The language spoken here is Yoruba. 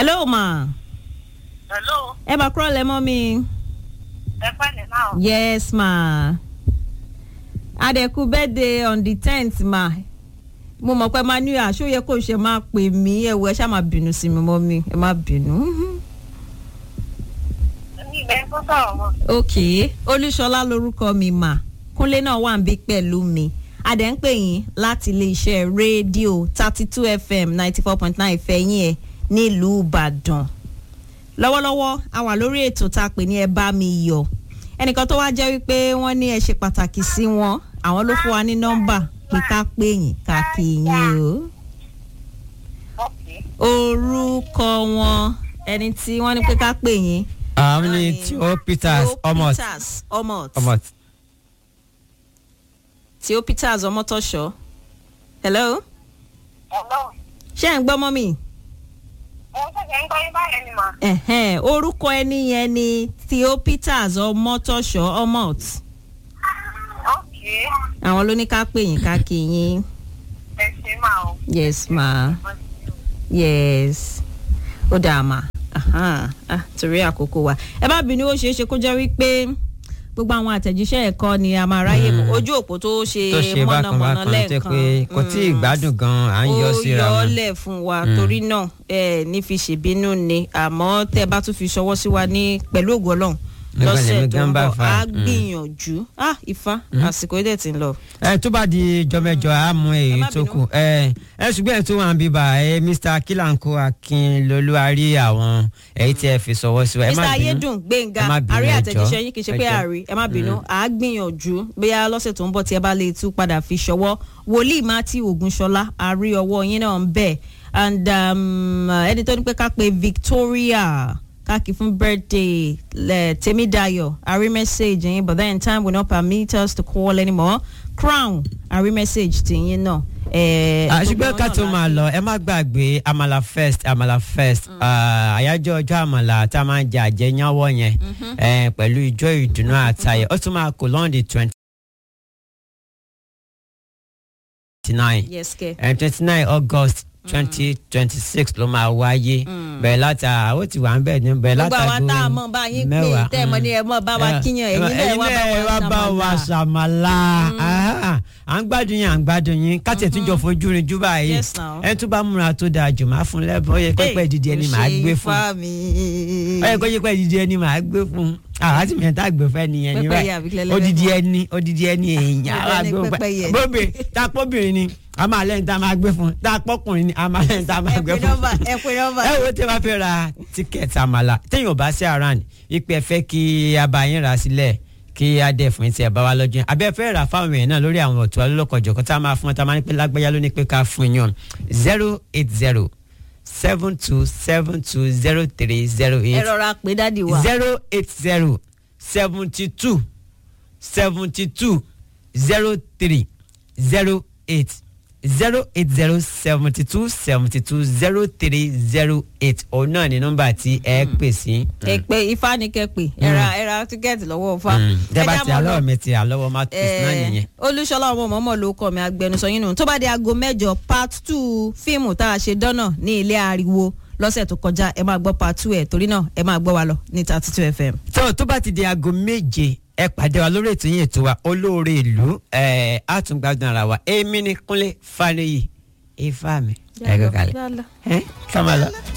hello ma hello ẹ bá kúrò lẹ́mọ́ mi. ẹ pẹ̀lẹ́ náà. yes ma adẹ̀kú birthday on the tenth ma mo mọ̀ pé máa ní àṣó yẹ kó ṣe máa pè mí ẹ̀wọ̀ ẹ ṣáà máa bínú sí mi mọ́ mi ẹ má bínú. ní ibẹ̀ tó sọ̀rọ̀ mọ́. ok olúṣọlá lorúkọ mi mà kúnlé náà wà ń bí pẹ̀lú mi adẹ̀ ń pè yín láti iléeṣẹ́ rédíò thirty two fm ninety four point nine fẹ̀yìn ẹ̀ nílùú ìbàdàn lọ́wọ́lọ́wọ́ a wà lórí ètò tá a pè ní ẹ bá mi yọ̀ ẹnìkan tó wá jẹ́ wípé wọ́n ní ẹ ṣe pàtàkì sí wọn àwọn ló fún wa ní nọ́mbà pé ká pè yín ká kí yín o Okay. orúkọ wọn ẹni tí wọ́n ní pé ká pè yín. àwọn ní Theo Peters Theo Omot Peters Omot Omot. Theo Peters Omotosho hello hello. ṣé ẹ̀ ń gbọ́ mọ́ mi. mo ṣẹ̀ṣẹ̀ ń gbọ́ yín báyẹn ni mà. Ẹ̀hẹ́n, orúkọ ẹni yẹn ni Theo Peters Omotosho Omot Okay. àwọn ló ní ká pè yín ká kí yín ẹ ṣe máa o. yes ma yes ó dáa ma Aha, ah, torí àkókò wa ẹ bá bínú ó ṣeé ṣe kó jẹ́ wípé gbogbo àwọn àtẹ̀jíṣẹ́ ẹ̀kọ́ ni a máa ráyè mú ojú òpó tó ṣe tó ṣe bákan mọ̀nàmọ́ná bákan tẹ lẹ́ẹ̀kan pé kò tí ì gbádùn gan à ń yọ síra ó yọ wọn. ọ́ lẹ̀ fún wa torí náà ẹ ní fi ṣèbínú ni àmọ́ tẹ́ ẹ bá tún fi ṣọwọ́ sí wa ní pẹ̀lú ògo Ọlọ́run Nígbà lọ́sẹ̀ lèmi tó gan ń bá bọ̀ fa. á Mm. gbìyànjú ah ifá àsìkò yìí dẹ̀ ti ń lọ. ẹ tó bá di jọmẹjọ a mú èyí má tó bínú. kù ẹ ẹ ṣùgbọ́n ẹ tó wà ń bíbà ẹ Mr Kilanko Akinlolú a rí àwọn èyí tí ẹ fi sọwọ́ sí wa ẹ mr má bínú ayédùn gbẹ̀ngà ẹ má bínú, àrí ẹ àtẹ̀jíṣẹ́ jọ̀ọ́, yín kì í ṣe ẹ pé jọ̀ọ́. àrí ẹ má bínú à á gbìyànjú bóyá lọ́sẹ̀ tó ń bọ̀ tí ẹ bá lè tún padà fi ṣọwọ́ wòlíì matthew ogunṣọlá àrí ọwọ́ yín náà ń bẹ̀ and um, ẹni tó ní pé ká pe victoria káàkiri fún birthday lẹ tèmídayọ̀ àrí message yín but then time will not permit us to call anymore crown àrí message tìyín náà. Eh, Ah, gbogbo ṣùgbọ́n wọn ká náà tó la máa fi- lọ ẹ má gbàgbé amala first amala first Ah, àyájọ́ ọjọ́ àmàlà tá a máa ń jẹ àjẹyánwọ́ yẹn eh, pẹ̀lú ìjọ ìdùnnú àtayọ̀ ó tún máa kó lọ́ndì twenty nine yes kẹ. twenty nine august twenty twenty six ló máa wáyé bẹ̀rẹ̀ láti àwọn tí wà ń bẹ̀ ní bẹ̀rẹ̀ gbogbo láti àwa tá a mọ̀ bá yín pé tẹ́ ẹ mọ̀ ní ẹ mọ̀ bá wa kíyàn ẹ̀yin náà ẹ wá bá wa ṣàmàlà à ń gbádùn yín à ń gbádùn yín káti ẹ̀ tún jọ fojú rin jú báyìí Yes, now. ẹ tún bá múra tó dáa jù máa fún lẹ́bùn ó yẹ pẹ́pẹ́ dídí ẹni màá gbé fún ó yẹ kó yẹ pẹ́ dídí ẹni màá gbé fún àwa tí mìíràn tá a gbé fẹ́ nìyẹn ní Pẹ́pẹ́yẹ àbí kílẹ̀ lẹ́fẹ́ odidi fún wa? ẹni odidi ẹni èèyàn àwa Ẹni gbé fún pẹ́pẹ́yẹ. bóbe tá a pọ́bìnrin ni a máa lẹ́yìn tá a máa gbé fún tá a pọ́kùnrin ni a máa lẹ́yìn tá a máa ẹ gbé pé fún nọ́mbà ẹ pé nọ́mbà. ẹ wo tí a bá fẹ́ ra tíkẹ́ẹ̀tì àmàlà téèyàn ò bá sí around ipe ẹ fẹ́ kí a bá yín rà sílẹ̀ kí a dẹ̀ fún tí ẹ bá wá lọ́jọ́ yẹn àbẹ́ fẹ́ rà fáwọn èèyàn náà lórí àwọn ọ̀tún alólọ́kọ̀jọ̀ kan tá a máa fún wọn tá a máa ní pé lágbájá ló ní pé ká fún yàn zero eight zero seven two seven two zero three zero ẹ eight rọra pé dádì wa. zero eight zero seventy two seventy two zero three zero eight zero eight zero seventy two seventy two zero three zero eight òun náà ni nọ́mbà tí ẹ pè sí. ẹ pé ifá ni kẹ pé ẹ ra ẹ ra tíkẹ́ẹ̀tì lọ́wọ́ ifá. dẹ́gbà Ẹ tí já mọ́ lọ. alọ́ mi ti àlọ́wọ́ mouthpiece náà Eh, nìyẹn. olúṣọlá ọmọ mọ́mọ́ ló kọ́ mi agbẹnusọ yín nù tó bá di aago mẹ́jọ part two fíìmù tá a ṣe dánà ní ilé ariwo lọ́sẹ̀ tó kọjá ẹ máa gbọ́ part two ẹ̀ torí náà ẹ máa gbọ́ wa lọ ní thirty two fm. tó tó bá ti di aago méje ẹ pàdé wa lórí ètò yín ètò wa olóore ìlú ẹ àtúngbádùn ara wa èmi ni kúnlé faniyi ifá mi ẹ kọ kalẹ̀ ẹ kàmá lọ.